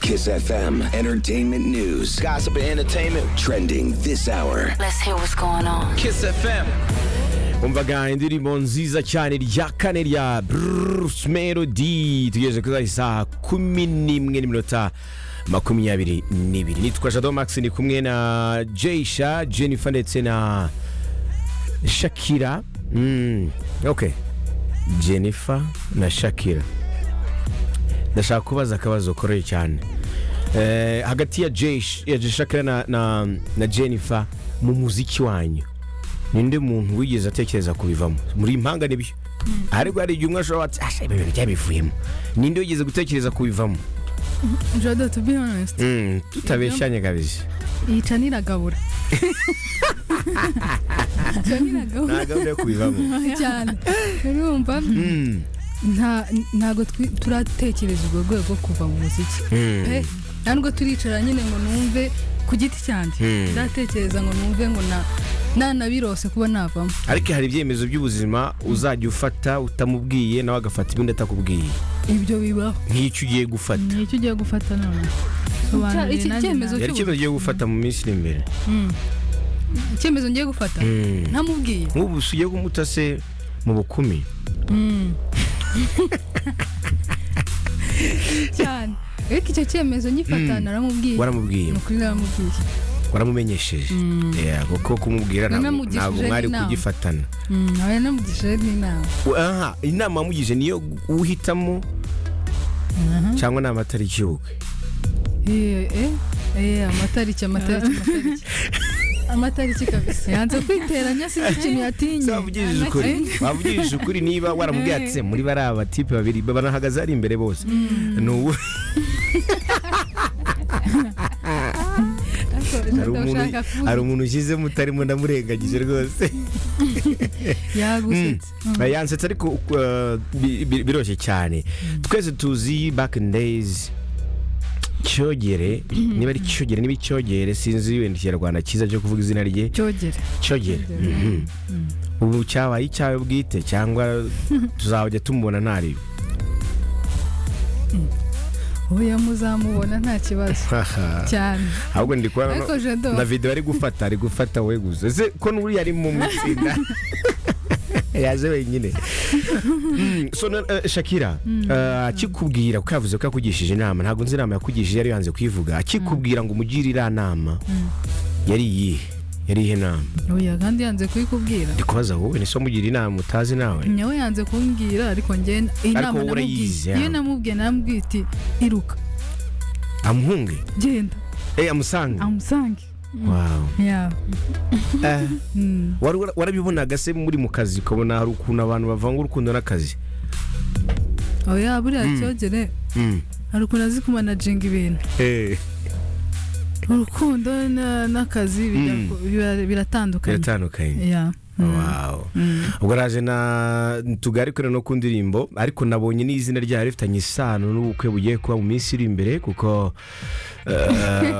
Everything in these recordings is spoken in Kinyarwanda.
Kiss FM, entertainment news, Gossip and entertainment. trending this hour. Let's hear what's going on. Kiss FM. umvaga indirimbo nziza cyane rya kane rya bruce melody tugeze kuri isaha kumi n'imwe n'iminota makumyabiri n'ibiri nitwa jado max ni kumwe na jayisha jennifer ndetse na shakira mm, ok jennifer na shakira ndashaka kubaza akabazo koroye cyane Eh, hagati ya Jay- ya shakira na, na, na jennifer mu muziki wanyu ninde muntu wigeze atekereza kubivamo muri impanga nibyo ariko hari igihe umwe ashobora ati asha ibi bintu byabivuyemo ninde wigeze gutekereza kubivamo Jado, to be honest, Mm, tutabeshyanye kabisa yica niragabura. Yica niragabura nta gahunda yo kubivamo cyane. Urumva? Nta ntago twi- turatekereza urwo rwego kuva mu muziki. Pe, nta nubwo turicara nyine ngo numve ku giti cyanjye. Ndatekereza ngo numve ngo na nanabirose kuba navamo. ariko hari ibyemezo by'ubuzima uzajya ufata utamubwiye nawe agafata ibindi atakubwiye Ibyo bibaho. nk'icyo ugiye gufata ni icyo ugiye gufata none Sobanurira Iki nanjye cyemezo yari icyemezo ugiye gufata mu minsi iri imbere icyemezo ngiye gufata ntamubwiye. nk'ubu si ugiye kumuta se mu bukumi cyane. Ariko icyo cyemezo ngifata naramubwiye. waramubwiye Ni ukuri naramubwiye. waramumenyesheje Yeah, kuko kumubwira ntabwo Wanamugishije ntabwo mwari n'inama. kugifatana Mm, aba yanamugishije n'inama aha inama wamugije niyo uhitamo cyangwa ni amatariki y'ubukwe Eh, eh, eh, amatariki amatariki amatariki amatariki kabisa yanze kwiteranya sinzi ikintu yatinye wavugishije ukuri wavugishije ukuri niba waramubwiye ati "Se, muri bariya batipe babiri banahagaze ari imbere bose ni ubu hari umuntu Ndashaka kuvuga. hari umuntu ushyizemo utarimo ndamurengagije rwose yagusetse Mm. yansetse ariko uh, bi- bi- biroshye cyane twese tuzi back in days cyogere niba ari cyogere niba icyogere sinzi wenda ikinyarwanda cyiza cyo kuvuga izina rye cyogere cyogere Mhm. ubu cyabaye icyawe bwite cyangwa tuzajya tumubona ntari oya muzamubona nta kibazo cyane ahubwo ndi kubona Ariko no- Jado. na video ari gufata ari gufata weguze ese ko n'uri yari mu itsinda yaje wenyine Mm, so na- eh, shakira eh, akikubwira kuko yavuze ko yakugishije inama ntabwo nzi inama yakugishije yari yanze kuyivuga akikubwira ngo umugire iriya nama yari iyihe yari iyihe nama oya kandi yanze kuyikubwira ndi kubaza wowe ni so mugira inama utazi nawe nyawe yanze kumbwira ariko njye inama wowe urayizi, namubwiye ya. iyo namubwiye namubwiye iti iruka amuhunge genda eh amusange amusange Wow. ya Eh, wari- wara- warabibonaga se muri mu kazi ukabona hari ukuntu abantu bavanga urukundo n'akazi oya buriya cyogere Mm. hari ukuntu azi kumanaginga ibintu Eh. urukundo na- n'akazi bijya ku- bira- biratandukanye biratandukanye Ya. Wow. ubwo raje na tugarikore no ku ndirimbo ariko nabonye n'izina ryayo rifitanye isano n'ubukwe bugiye kuba mu minsi iri imbere kuko eh,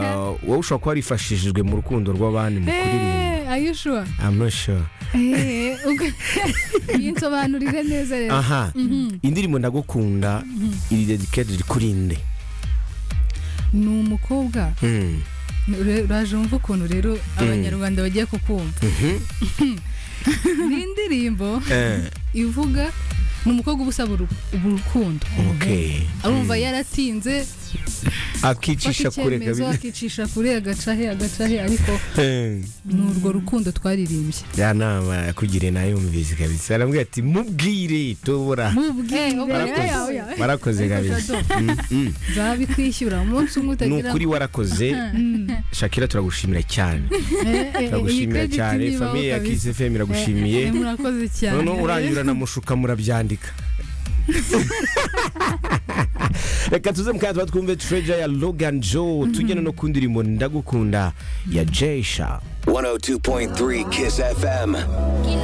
wowe ushobora kuba warifashishijwe mu rukundo rw'abandi mu kuririmba Eh, are you sure? I'm not sure. Eh, ubwo- yinsobanurire neza rero aha indirimbo ndagukunda iri dedicated kuri nde ni umukobwa Mm. ure- uraje wumva ukuntu rero abanyarwanda bagiye kukumva ni indirimbo Eh, ivuga ni umukobwa uba usaba uru- urukundo okay arumva yaratinze akicisha afata kure icyemezo kabisa akicisha kure agacahe agacahe ariko Eh. ni urwo rukundo twaririmbye ya nama yakugiriye nayumvise kabisa arambwira ati mubwire tubura mubwire Warakoze. warakoze kabisa Mm, mm. zabikwishyura umunsi ni umwe utagira ukuri warakoze shakira turagushimira cyane turagushimira cyane famiye ya kisi fm iragushimiye murakoze cyane noneho uranyura na mushuka murabyandika reka tuze mu kanya tuba twumve treja ya logan joe tugenda no ku ndirimbo ndagukunda ya jesha 102.3 Kiss FM. You know